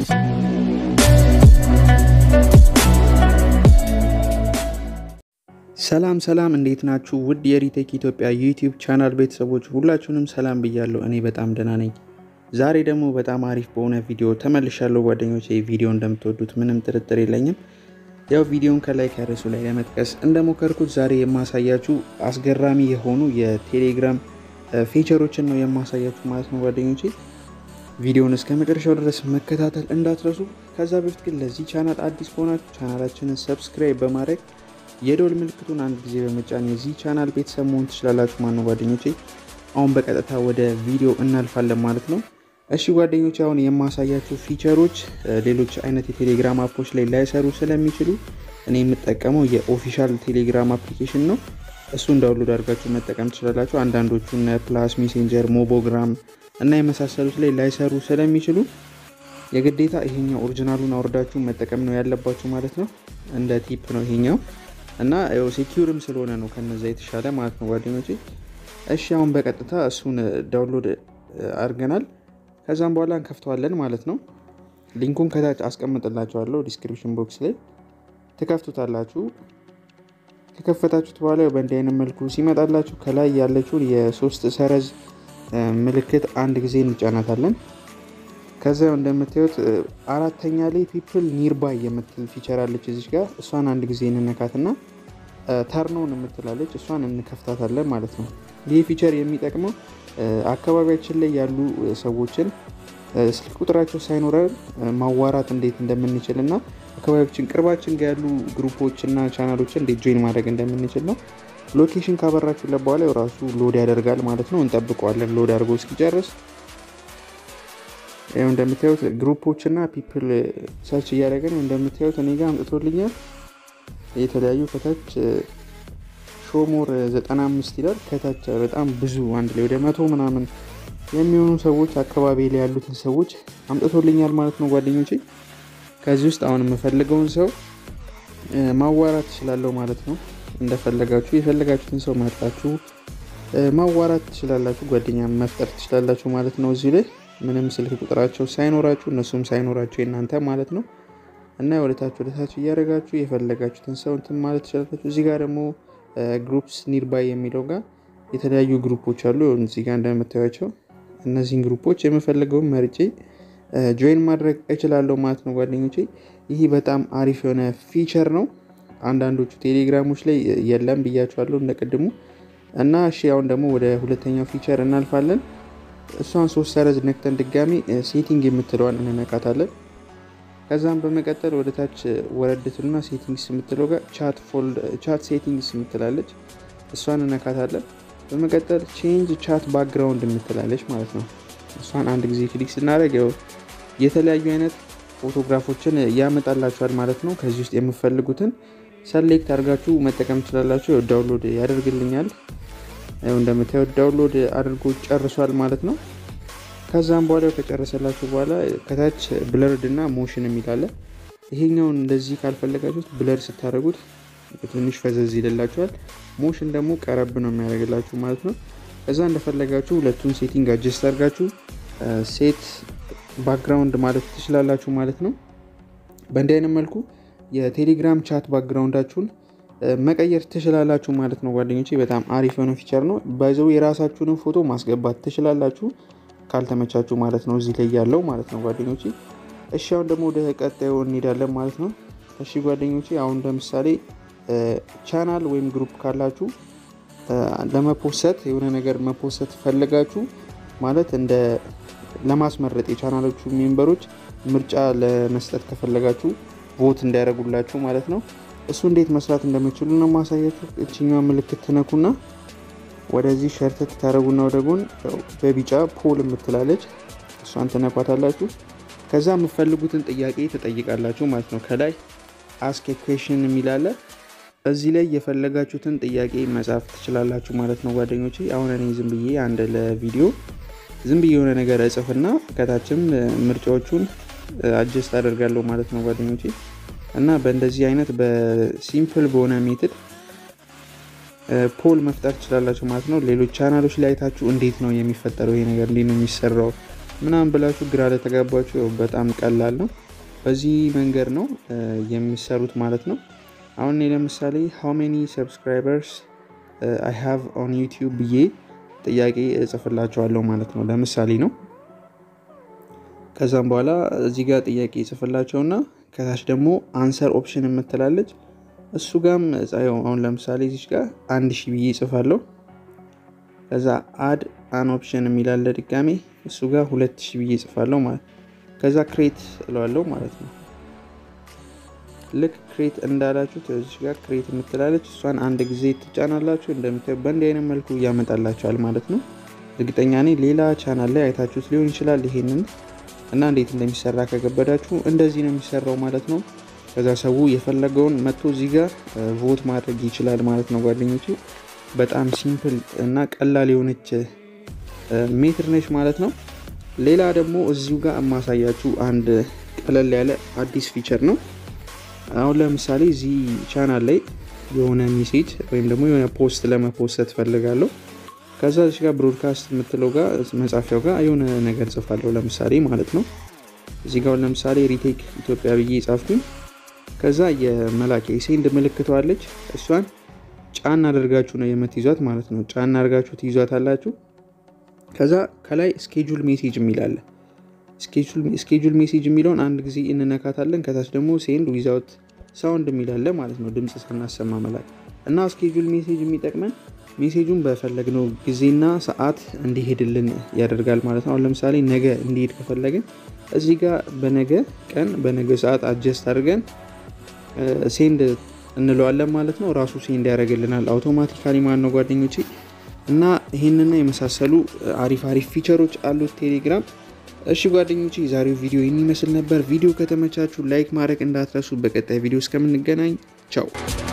ሰላም ሰላም፣ እንዴት ናችሁ? ውድ የሪቴክ ኢትዮጵያ ዩቲዩብ ቻናል ቤተሰቦች ሁላችሁንም ሰላም ብያለሁ። እኔ በጣም ደህና ነኝ። ዛሬ ደግሞ በጣም አሪፍ በሆነ ቪዲዮ ተመልሻለሁ ጓደኞች። ቪዲዮ እንደምትወዱት ምንም ጥርጥር የለኝም። ያው ቪዲዮን ከላይ ከርዕሱ ላይ ለመጥቀስ እንደሞከርኩት ዛሬ የማሳያችሁ አስገራሚ የሆኑ የቴሌግራም ፊቸሮችን ነው የማሳያችሁ ማለት ነው ጓደኞቼ። ቪዲዮውን እስከ መጨረሻው ድረስ መከታተል እንዳትረሱ። ከዛ በፊት ግን ለዚህ ቻናል አዲስ ከሆናችሁ ቻናላችንን ሰብስክራይብ በማድረግ የደወል ምልክቱን አንድ ጊዜ በመጫን የዚህ ቻናል ቤተሰብ መሆን ትችላላችሁ ማለት ነው ጓደኞቼ። አሁን በቀጥታ ወደ ቪዲዮ እናልፋለን ማለት ነው። እሺ ጓደኞች፣ አሁን የማሳያችሁ ፊቸሮች ሌሎች አይነት የቴሌግራም አፖች ላይ ላይሰሩ ስለሚችሉ እኔ የምጠቀመው የኦፊሻል ቴሌግራም አፕሊኬሽን ነው። እሱን ዳውንሎድ አድርጋችሁ መጠቀም ትችላላችሁ። አንዳንዶቹ እነ ፕላስ ሜሴንጀር፣ ሞቦግራም እና የመሳሰሉት ላይ ላይሰሩ ስለሚችሉ የግዴታ ይሄኛው ኦሪጂናሉን አውርዳችሁ መጠቀም ነው ያለባችሁ ማለት ነው። እንደ ቲፕ ነው ይሄኛው እና ያው ሴኪዩርም ስለሆነ ነው ከነዛ የተሻለ ማለት ነው ጓደኞቼ። እሺ አሁን በቀጥታ እሱን ዳውንሎድ አድርገናል። ከዛም በኋላ እንከፍተዋለን ማለት ነው። ሊንኩን ከታች አስቀምጥላችኋለሁ ዲስክሪፕሽን ቦክስ ላይ ትከፍቱታላችሁ። ከከፈታችሁት በኋላ በእንዲህ አይነት መልኩ ሲመጣላችሁ ከላይ ያለችውን የሶስት ሰረዝ ምልክት አንድ ጊዜ እንጫናታለን። ከዚያ እንደምታዩት አራተኛ ላይ ፒፕል ኒርባይ የምትል ፊቸር አለች እዚች ጋር እሷን አንድ ጊዜ እንነካትና ተርኖን የምትላለች እሷን እንከፍታታለን ማለት ነው። ይህ ፊቸር የሚጠቅመው አካባቢያችን ላይ ያሉ ሰዎችን ስልክ ቁጥራቸው ሳይኖረን ማዋራት እንዴት እንደምንችል እና አካባቢያችን ቅርባችን ጋር ያሉ ግሩፖችና ቻናሎችን እንዴት ጆይን ማድረግ እንደምንችል ነው። ሎኬሽን ካበራችሁለት በኋላ ራሱ ሎድ ያደርጋል ማለት ነው። እንጠብቀዋለን ሎድ አድርጎ እስኪጨርስ። ይኸው እንደምታዩት ግሩፖች እና ፒፕል ሰርች እያደረገ ነው። እንደምታዩት እኔ ጋር አምጥቶልኛል የተለያዩ ከታች ሾሞር 95 ይላል። ከታች በጣም ብዙ አንድ ላይ ወደ መቶ ምናምን የሚሆኑ ሰዎች አካባቢ ላይ ያሉትን ሰዎች አምጥቶልኛል ማለት ነው ጓደኞቼ። ከዚህ ውስጥ አሁን የምፈልገውን ሰው ማዋራት ትችላለሁ ማለት ነው። እንደፈለጋችሁ የፈለጋችሁትን ሰው መርጣችሁ ማዋራት ትችላላችሁ፣ ጓደኛ መፍጠር ትችላላችሁ ማለት ነው። እዚህ ላይ ምንም ስልክ ቁጥራቸው ሳይኖራችሁ እነሱም ሳይኖራችሁ የእናንተ ማለት ነው። እና ወደታች ወደታች እያደረጋችሁ የፈለጋችሁትን ሰው እንትን ማለት ትችላላችሁ። እዚህ ጋር ደግሞ ግሩፕስ ኒርባይ የሚለው ጋር የተለያዩ ግሩፖች አሉ። እዚህ ጋር እንደምታዩቸው እነዚህን ግሩፖች የምፈልገውን መርጬ ጆይን ማድረግ እችላለሁ ማለት ነው ጓደኞቼ። ይህ በጣም አሪፍ የሆነ ፊቸር ነው። አንዳንዶቹ ቴሌግራሞች ላይ የለም ብያችኋለሁ እንደቅድሙ እና እሺ፣ አሁን ደግሞ ወደ ሁለተኛው ፊቸር እናልፋለን። እሷን ሶስት ሰረዝ ነክተን ድጋሚ ሴቲንግ የምትለዋን እንነካታለን። ከዛም በመቀጠል ወደ ታች ወረድትና ሴቲንግስ የምትለው ጋር ቻት ሴቲንግስ የምትላለች እሷን እነካታለን። በመቀጠል ቼንጅ ቻት ባክግራውንድ የምትላለች ማለት ነው። እሷን አንድ ጊዜ ክሊክ ስናደርግ የተለያዩ አይነት ፎቶግራፎችን ያመጣላችኋል ማለት ነው። ከዚህ ውስጥ የምፈልጉትን ሰሌክት አድርጋችሁ መጠቀም ትችላላችሁ። ዳውንሎድ ያደርግልኛል። እንደምታዩት ዳውንሎድ አድርጎ ጨርሷል ማለት ነው። ከዛም በኋላ ከጨረሰላችሁ በኋላ ከታች ብለርድ እና ሞሽን የሚላለ ይሄኛውን እንደዚህ ካልፈለጋችሁት ብለር ስታደርጉት ትንሽ ፈዘዝ ይልላችኋል። ሞሽን ደግሞ ቀረብ ነው የሚያደርግላችሁ ማለት ነው። ከዛ እንደፈለጋችሁ ሁለቱን ሴቲንግ አጀስት አድርጋችሁ ሴት ባክግራውንድ ማለት ትችላላችሁ ማለት ነው። በእንዲህ አይነት መልኩ የቴሌግራም ቻት ባክግራውንዳችሁን መቀየር ትችላላችሁ ማለት ነው ጓደኞቼ። በጣም አሪፍ የሆነ ፊቸር ነው። ባይዘው የራሳችሁንም ፎቶ ማስገባት ትችላላችሁ ካልተመቻችሁ ማለት ነው፣ እዚህ ላይ ያለው ማለት ነው ጓደኞቼ። እሺ አሁን ደግሞ ወደ ቀጣዩ እንሄዳለን ማለት ነው። እሺ ጓደኞቼ አሁን ለምሳሌ ቻናል ወይም ግሩፕ ካላችሁ ለመፖሰት የሆነ ነገር መፖሰት ፈልጋችሁ ማለት እንደ ለማስመረጥ የቻናሎቹ ሜምበሮች ምርጫ ለመስጠት ከፈለጋችሁ ቮት እንዲያደርጉላችሁ ማለት ነው። እሱ እንዴት መስራት እንደምችሉ ነው ማሳያችሁ። እችኛዋ ምልክት ትነኩና ወደዚህ ሸርተት ታደረጉና ወደ ጎን በቢጫ ፖል የምትላለች እሷን ትነኳታላችሁ። ከዛ የምፈልጉትን ጥያቄ ትጠይቃላችሁ ማለት ነው። ከላይ አስክ ኩዌሽን የሚላለ እዚህ ላይ የፈለጋችሁትን ጥያቄ መጻፍ ትችላላችሁ ማለት ነው ጓደኞቼ። አሁን እኔ ዝም ብዬ አንድ ለቪዲዮ ዝም ብዬ የሆነ ነገር እጽፍና ከታችም ምርጫዎቹን አጀስት አደርጋለሁ ማለት ነው ጓደኞቼ። እና በእንደዚህ አይነት በሲምፕል በሆነ ሜትድ ፖል መፍጠር ትችላላችሁ ማለት ነው። ሌሎች ቻናሎች ላይ አይታችሁ እንዴት ነው የሚፈጠረው ይሄ ነገር እንዴት ነው የሚሰራው ምናምን ብላችሁ ግራ ለተጋባችሁ በጣም ቀላል ነው። በዚህ መንገድ ነው የሚሰሩት ማለት ነው። አሁን እኔ ለምሳሌ ሃው ሜኒ ሰብስክራይበርስ አይ ሃቭ ኦን ዩቲዩብ ብዬ ጥያቄ እጽፍላቸዋለሁ ማለት ነው። ለምሳሌ ነው። ከዛም በኋላ እዚህ ጋር ጥያቄ እጽፍላቸውና ከታች ደግሞ አንሰር ኦፕሽን የምትላለች እሱ ጋም አሁን ለምሳሌ እዚች ጋር አንድ ሺህ ብዬ እጽፋለሁ። ከዛ አድ አን ኦፕሽን የሚላለ ድጋሜ እሱ ጋር ሁለት ሺህ ብዬ እጽፋለሁ ማለት ከዛ ክሬት እለዋለሁ ማለት ነው። ልክ ክሬት እንዳላችሁት እዚች ጋር ክሬት የምትላለች እሷን አንድ ጊዜ ትጫናላችሁ። እንደምታዩ በእንዲህ አይነት መልኩ እያመጣላችኋል ማለት ነው። እርግጠኛ ነኝ ሌላ ቻናል ላይ አይታችሁት ሊሆን ይችላል ይሄንን እና እንዴት እንደሚሰራ ከገበዳችሁ እንደዚህ ነው የሚሰራው ማለት ነው። ከዛ ሰው የፈለገውን መጥቶ እዚህ ጋር ቮት ማድረግ ይችላል ማለት ነው ጓደኞቼ። በጣም ሲምፕል እና ቀላል የሆነች ሜትር ነች ማለት ነው። ሌላ ደግሞ እዚሁ ጋር የማሳያችሁ አንድ ቀለል ያለ አዲስ ፊቸር ነው። አሁን ለምሳሌ እዚህ ቻናል ላይ የሆነ ሜሴጅ ወይም ደግሞ የሆነ ፖስት ለመፖሰት ፈልጋለሁ። ከዛ እዚህ ጋር ብሮድካስት የምትለው ጋር መጻፊያው ጋር የሆነ ነገር ጽፋለሁ ለምሳሌ ማለት ነው። እዚህ ጋር ለምሳሌ ሪቴክ ኢትዮጵያ ብዬ ጻፍኩኝ። ከዛ የመላኪያ የሴንድ ምልክተዋለች እሷን ጫና አድርጋችሁ ነው የምትይዟት ማለት ነው። ጫና አድርጋችሁ ትይዟት አላችሁ። ከዛ ከላይ ስኬጁል ሜሴጅ የሚላለ ስኬጁል ሜሴጅ የሚለውን አንድ ጊዜ እንነካታለን። ከታች ደግሞ ሴንድ ዊዛውት ሳውንድ የሚላለ ማለት ነው፣ ድምፅ ሳናሰማ መላክ እና ስኬጁል ሜሴጅ የሚጠቅመን ሜሴጁን በፈለግነው ጊዜና ሰዓት እንዲሄድልን ያደርጋል ማለት ነው። አሁን ለምሳሌ ነገ እንዲሄድ ከፈለግን እዚህ ጋር በነገ ቀን በነገ ሰዓት አጀስት አድርገን ሴንድ እንለዋለን ማለት ነው። ራሱ ሴንድ ያደርግልናል አውቶማቲካሊ ማለት ነው ጓደኞቼ። እና ይህንና የመሳሰሉ አሪፍ አሪፍ ፊቸሮች አሉት ቴሌግራም። እሺ ጓደኞቼ የዛሬው ቪዲዮ ይህን ይመስል ነበር። ቪዲዮ ከተመቻችሁ ላይክ ማድረግ እንዳትረሱ። በቀጣይ ቪዲዮ እስከምንገናኝ ቻው።